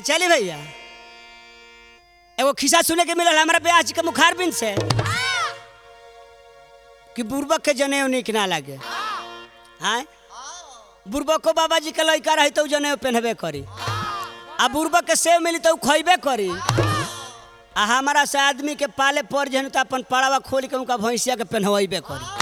चली भैया एगो खिस्सा सुने के मिलल हमरा ब्याज के मुखार बिन से कि बुर्बक के जनेऊ निक ना लागे हाँ बुर्बको बाबा जी के लड़का रही तो उ जनेऊ पहनबे करी आ बुर्बक के सेव मिली तो उ खइबे करी आ हमारा से आदमी के पाले पड़ जन तो अपन पड़ावा खोल के उनका भैंसिया के पहनवेबे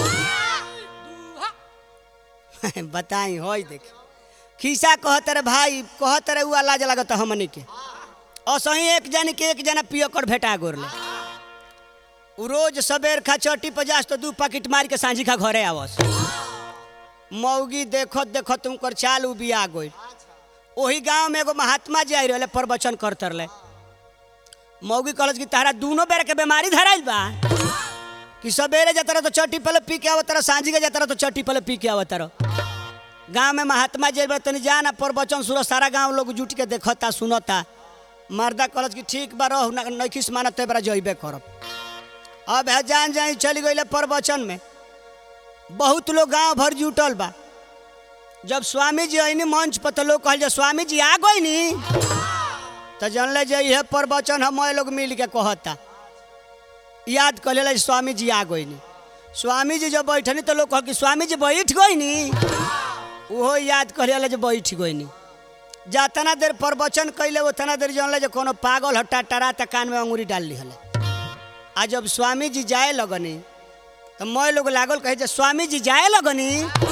करी बताई होई देखी खिस्सा कहत रे भाई कहत रे उ लाज लागत हमनी के असही एक जन के एक जना पियकर भेटा गोरले उ रोज सबेर खा चट्टी पर जास तो दू पैकेट मार के सांझी खा घरे आवस मौगी देखत देखत उनकर चाल उ बिया गई ओही गांव में एगो महात्मा जी आई रहले प्रवचन करत रहले मौगी कहलस कि तारा दूनो बेर के बीमारी धराइल बा कि सबेरे जाता रह तो चट्टी पले पी के आवत रह सांझी के जाता रह तो चट्टी पले पी के आवत रह गांव में महात्मा जी बा तनी जाना प्रवचन सुनो सारा गांव लोग जुट के देखता सुनता मर्दा कहलस कि ठीक बा रह नैखिस मानत ते बरा जइबे करब अब है जान जाई चली गई प्रवचन में बहुत लोग गांव भर जुटल बा जब स्वामी जी अइनी मंच पर तो लोग कहल जे स्वामी जी आ गई नी तो जानले जे यह प्रवचन हम लोग मिल के कहता याद कर ले स्वामी जी आ गई नी स्वामी जी जब बैठनी तो लोग कह कि स्वामी जी बैठ गई नी ओहो याद कर ले जे बैठ गई नी जातना देर प्रवचन कैले उतना देर जानले जे कोनो पागल हट्टा टरा त कान में अंगूरी डाल ली हले आ जब स्वामी जी जाए लगनी तो मैं लोग लागल कहे जे स्वामी जी जाए लगनी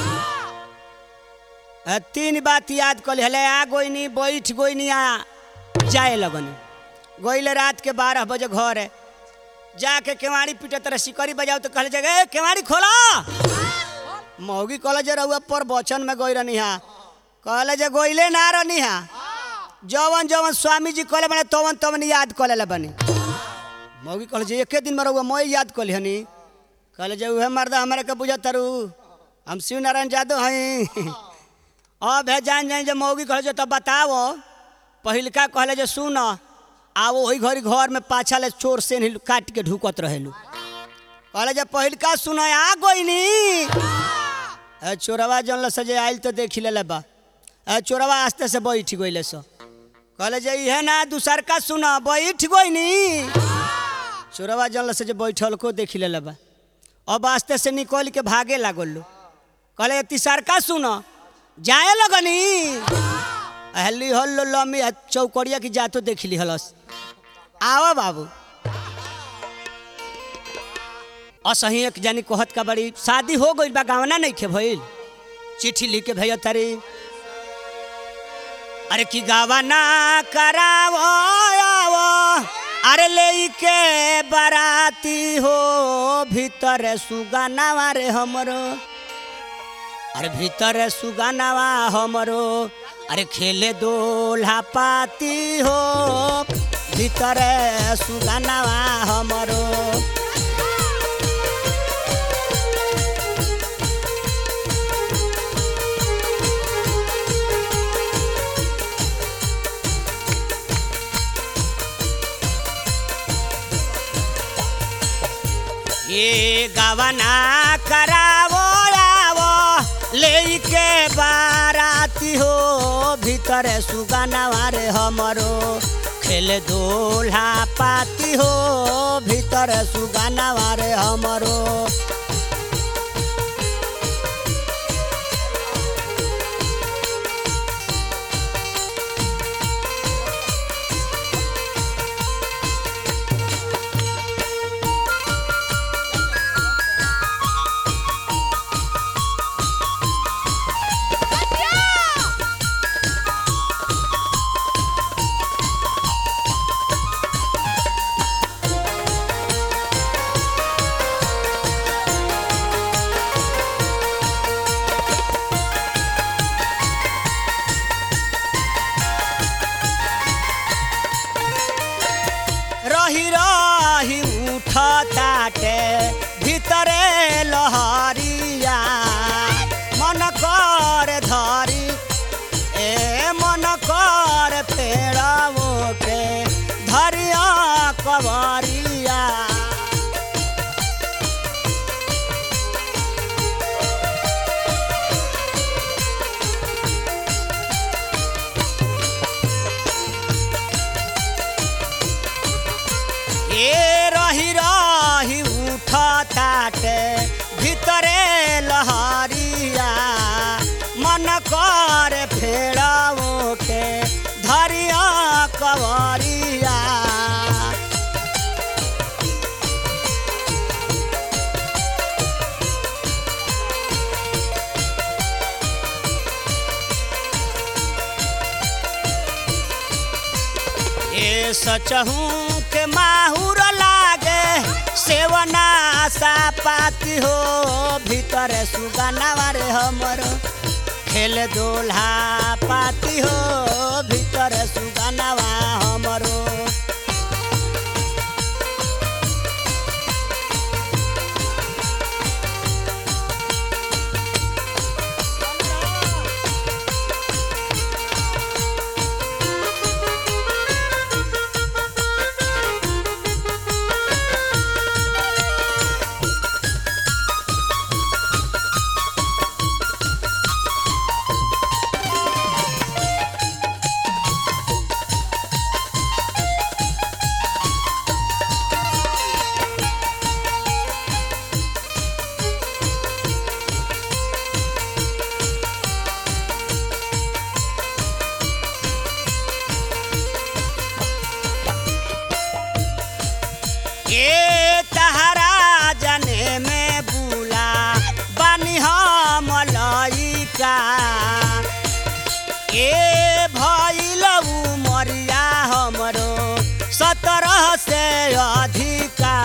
आ, तीन बात याद कर हले आ गोई नी बैठ गोई नी आ जाए लगनी गोइले रात के बारह बजे घर है जाके केवाड़ी पीटे तरह सिकरी बजाओ तो कहले जगह केवाड़ी खोला मौगी कहले जे रहुआ पर वचन में गई रहनी हा कहले जे गोइले ना रहनी हा जवन जवन स्वामी जी कहले बने तवन तवन याद कर ले बनी मौगी कहले जे एके दिन में रहुआ मैं याद कर हनी कहले जे उहे मर्दा हमारे के बुझा तरु हम शिव नारायण यादव हई अब है जान जान जे मौगी कहले जे तब बताओ पहिलका कहले जे सुन आ वही घड़ी घर में पाछा ले चोर से नहीं काट के ढुकत रहेलू कहले जे पहिलका सुन आ गईनी ए चोरवा जन सजे आइल तो देख ले बा ए चोरवा आस्ते से बैठ गइले सो कहले जे इहे ना दूसरका सुन बैठ गईनी चोरवा जन से जे बैठल को देख ले बा अब आस्ते से निकल के भागे लागल लो कहले तीसरका सुन जाए लगनी हल्ली हल्लो लम्बी चौकड़िया की जातो देख ली हलस आवा बाबू असही एक जानी कहत का बड़ी शादी हो गई बा गावना नहीं खे भइल चिट्ठी लिख के भैया तारी अरे की गावना करावो आवो अरे ले के बराती हो भीतर सुगानावा रे हमरो अरे भीतर सुगानावा हमरो अरे खेले दोल्हा पाती हो भीतर सुगानावा हमरो ये गवना करावो आवो लेके बाराती हो भीतर सुगानावा रे हमरो खेल दोल्हा पाती हो भीतर सुगानावा रे हमरो रही रही उठ ताटे भीतरे लहरिया मन कर धरी ए मन कर पेड़ावो के धरिया कवरिया ए रही रही उठ ताटे ভিতরে লহরিয়া মন করে ফেরা ওকে ধরিয়া কবরিয়া ए सचहू के माहुर लागे सेवना सा पाती हो भीतर सुगनावा रे हमर खेल दोल्हा पाती हो भीतर सुगनावा हमरो ए तहरा जने में बुला बनी हम लइका ए भइलऊ मरिया हमरो सत्रह से अधिका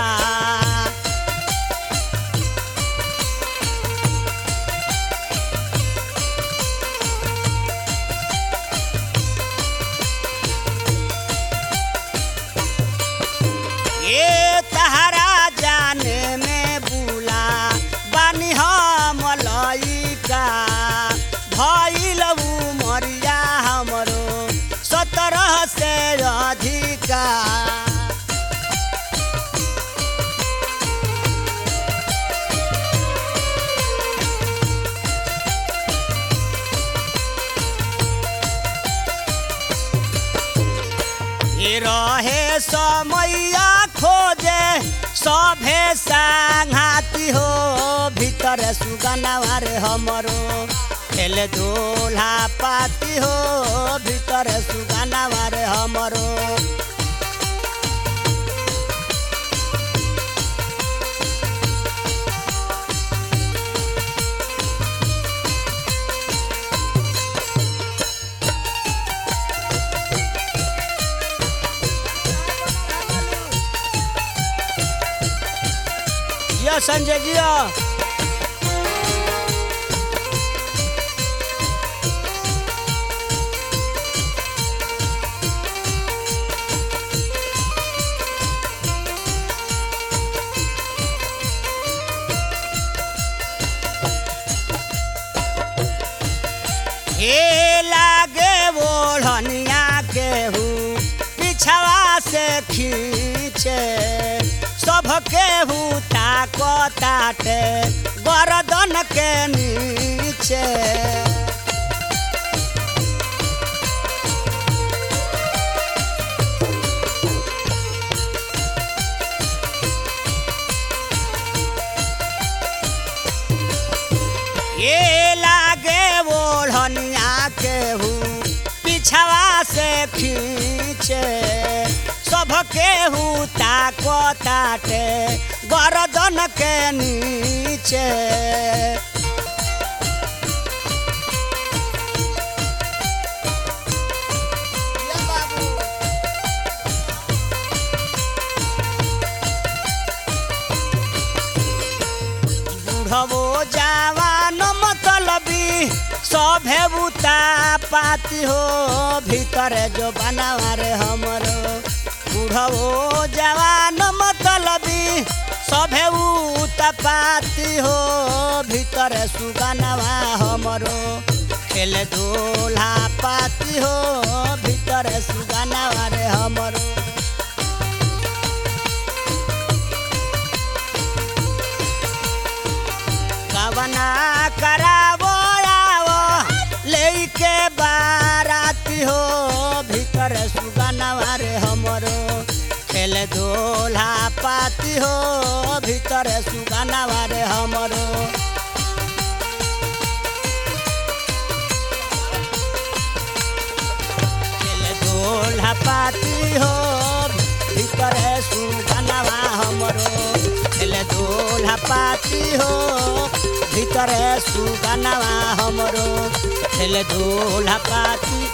ए तहरा जाने में बुला बानी हम लइका भइलऊ मरिया हमरो सत्रह से अधिका ए रहे समैया खोजे सभे सांघाती हो भीतर सुगनावा रे हमरो खेल दोल्हा पाती हो भीतर सुगनावा रे हमरो जिया संजय जिया ए लागे ओढ़निया केहू पिछवा से खींचे सब केहू ताको ताटे गरदन के नीचे ये लागे ओढ़निया केहू पिछवा से खींचे सब केहू ताको ताटे गरदन के नीचे बुढ़बो जवान मतलबी सभे बुता पाती हो भीतर जो बनावारे हमरो बुढ़बो जवान मतलबी सभे उता पाती हो भीतर सुगनवा हमरो खेल दोल्हा पाती हो भीतर सुगनवा रे हमरो कवना करावो आवो लेके बाराती हो भीतर सुगनवा रे हमरो खेल दोल्हा पाती हो भीतर सुगानावा रे हमरो खेले दोल्हा पाती हो भीतर सुगानावा हमरो खेले दोल्हा पाती हो भीतर सुगानावा हमरो खेले दोल्हा पाती